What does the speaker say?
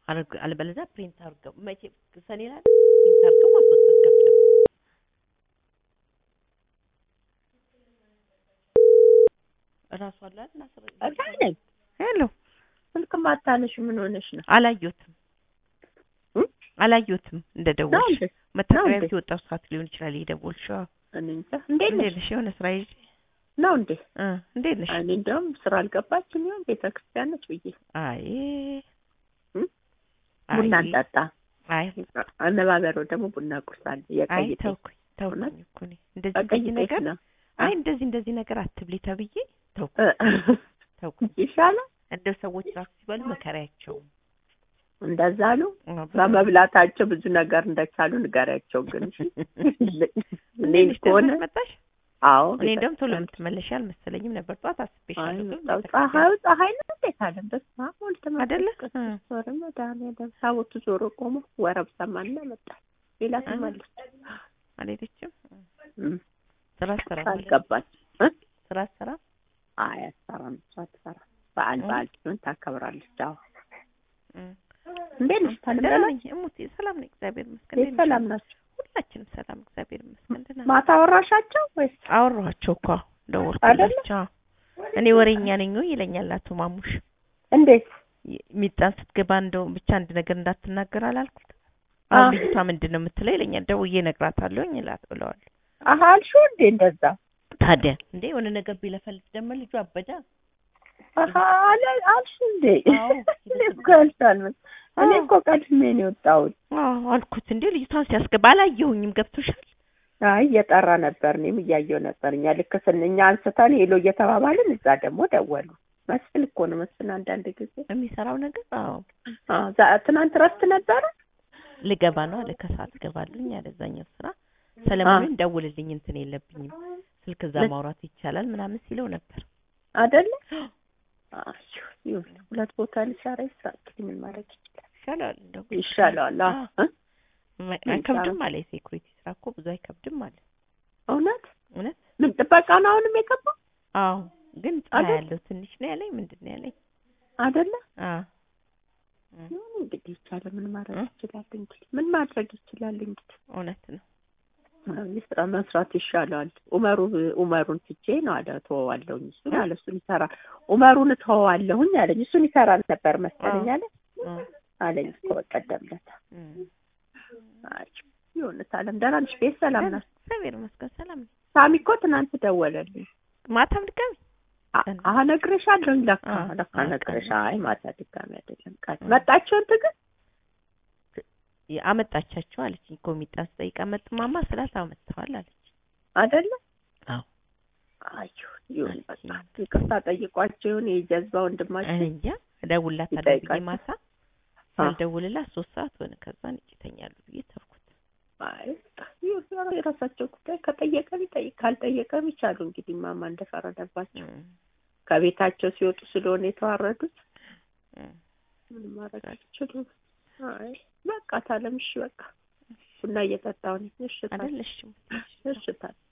አልግ- አለበለዚያ ፕሪንት አድርገው መቼ ሰኔ ላይ ፕሪንት አድርገው ማስወጣት ከፍለው እራሱ አለ አይደል አስረ እዛ ነኝ። ሄሎ ስልክ ማታነሽ ምን ሆነሽ ነው? አላየሁትም እም? አላየሁትም እንደ ነው ደወልሽ እንዴ? መታጠቢያ እንዴ? ቤት የወጣው ሰዓት ሊሆን ይችላል የደወልሽው እኔ እንጃ። እንዴት እንዴት ነሽ? ነሽ የሆነ ስራ ይዤ ነው እንዴ? እ እንዴት ነሽ እኔ እንደውም ስራ አልገባችም ይሆን ቤተ ክርስቲያን ነች ብዬ አይ እም? አይ ቡና እንጠጣ አይ አነባበረው ደግሞ ቡና ቁርስ አለ አይ የቀይ ጤፍ ተውኩኝ ተውኩኝ እውነት? እኮ እኔ እንደዚህ በቀይ እንደዚህ ጤፍ ነገር ነው አይ እንደዚህ እንደዚህ ነገር አትብሊ ተብዬ ተውኩ እ- ተውኩኝ ይሻላል። እንደው ሰዎች ራሱ ሲበሉ መከራያቸው እንደዛ አሉ። በመብላታቸው ብዙ ነገር እንደቻሉ ንገሪያቸው። ግን እሺ። እኔ እንዴት ከሆነ መጣሽ አዎ እኔ እንደውም ቶሎ ቤተክርስቲያን የምትመለሽ አልመሰለኝም ነበር ጠዋት አይ አስቤሻለሁ ግን መጣሁ። ቤተክርስቲያን ፀሐዩ ፀሐይ ነው እንዴት አለ በስመ አብ ወልድ መንፈስ አይደለ? ቅዱስ እ። ዞረ መድኃኒዓለም ታቦቱ ዞሮ ቆሞ ወረብ ሰማንና መጣ ሌላ እ። ትመለስ አልሄደችም እም። ስራ ስራ አልገባች እ? ስራ ስራ አይ አትሰራም እሷ አትሰራም በዓል እ? በዓል ሲሆን ታከብራለች አዎ እም። እንዴት ነሽ ደህና ታለምዳላ ነኝ እሙቴ ሰላም ነኝ እግዚአብሔር ይመስገን እንዴት ነሽ? ሰላም ናቸው ሁላችንም ሰላም እግዚአብሔር ይመስገን ደህና ነን። ማታ አወራሻቸው ወይስ አወራኋቸው እኮ ደወልኩላቸው እኔ ወሬኛ ነኝ ወይ ይለኛል አቶ ማሙሽ እንዴት ሚጣን ስትገባ እንደው ብቻ አንድ ነገር እንዳትናገር አላልኩት አ- አሁን ልጅቷ ምንድን ነው የምትለው ይለኛል ደውዬ እነግራታለሁኝ እላት ብለዋለሁ አሀ አልሽው እንዴ እንደዛ ታዲያ እንዴ የሆነ ነገር ቢለፈልፍ ደግሞ ልጁ አበዳ አሀ አለ አልሽ እንዴ አዎ። እኔ እኮ ያልሻል መስ- እኔ እኮ ቀድሜ ነው የወጣሁት አዎ አልኩት እንዴ ልጅቷን ሲያስገባ አላየሁኝም ገብቶሻል አይ እየጠራ ነበር እኔም እያየሁ ነበር እኛ ልክ ስን እኛ አንስተን ሄሎ እየተባባልን እዛ ደግሞ ደወሉ መስፍን እኮ ነው መስፍን አንዳንድ ጊዜ የሚሰራው ነገር አዎ አዎ ዛ- ትናንት ረፍት ነበረ ልገባ ነው አለ ከሰዓት እገባለሁኝ አለ እዛኛው ስራ ሰለሞንን ደውልልኝ እንትን የለብኝም ስልክ እዛ ምን? ማውራት ይቻላል ምናምን ሲለው ነበር አይደለ አይ ይሁን ሁለት ቦታ ሊሰራ ይስራ እንግዲህ ምን ማድረግ ይችላል ይሻላል እንደው ይሻለዋል አዎ እ? ማ- ምን አይከብድም ይሻላል? አለ የሴኩሪቲ ስራ እኮ ብዙ አይከብድም አለ እውነት እውነት ምን ጥበቃ ነው አሁንም የገባው አዎ ግን ፀሐይ አይደል? ያለው ትንሽ ነው ያለኝ ምንድን ነው ያለኝ አይደለ አዎ ይሁን እንግዲህ ይቻለ ምን ማድረግ እ? ይችላል እንግዲህ ምን ማድረግ ይችላል እንግዲህ እውነት ነው ስራ መስራት ይሻለዋል። ኡመሩ ኡመሩን ትቼ ነው አለ እተወዋለሁኝ እሱን አለ እሱን ይሰራ ኡመሩን እተወዋለሁኝ አለኝ እሱን ይሰራ ነበር መሰለኝ አለ እ፣ አለኝ እኮ በቀደም ዕለት። እ። አይ ይሁን ታለም ደህና ነሽ? ቤት ሰላም ናት? እግዚአብሔር ይመስገን ሰላም ነኝ ሳሚ እኮ ትናንት ደወለልኝ። ማታም ድጋሚ አ- አሀ ነግሬሻለሁኝ። ለካ አ- ለካ አ- ነግሬሻ። ቀን አይ ማታ ድጋሚ አይደለም ቃል እ። መጣችሁ እንትን ግን አመጣቻቸው አለች ኮሚጣን ስጠይቅ አመጥማማ ስላት አመጥተዋል አለች አይደለ? አዎ አይ ይሁን በቃ አለች። ይቅርታ ጠይቋቸው ይሁን የጀዝባ እኔ ወንድማችን እንጃ እደውልላታለሁ ብዬ ይጠይቃል። ማታ አ። ሳልደውልላት ሶስት ሰዓት ሆነ ከዛ ነጭ ይተኛሉ ብዬ ተውኩት አይ ይሁን የራሳቸው ጉዳይ ከጠየቀም ይጠይቅ ካልጠየቀም ይቻሉ እንግዲህ ማማ እንደፈረደባቸው እ፣ ከቤታቸው ሲወጡ ስለሆነ የተዋረዱት እ። ምንም ማድረግ አይችሉም። አይ በቃ ታለም እሺ በቃ ቡና እየጠጣሁ ነኝ። እሺ ታለም አይደለሽም እሺ ታለም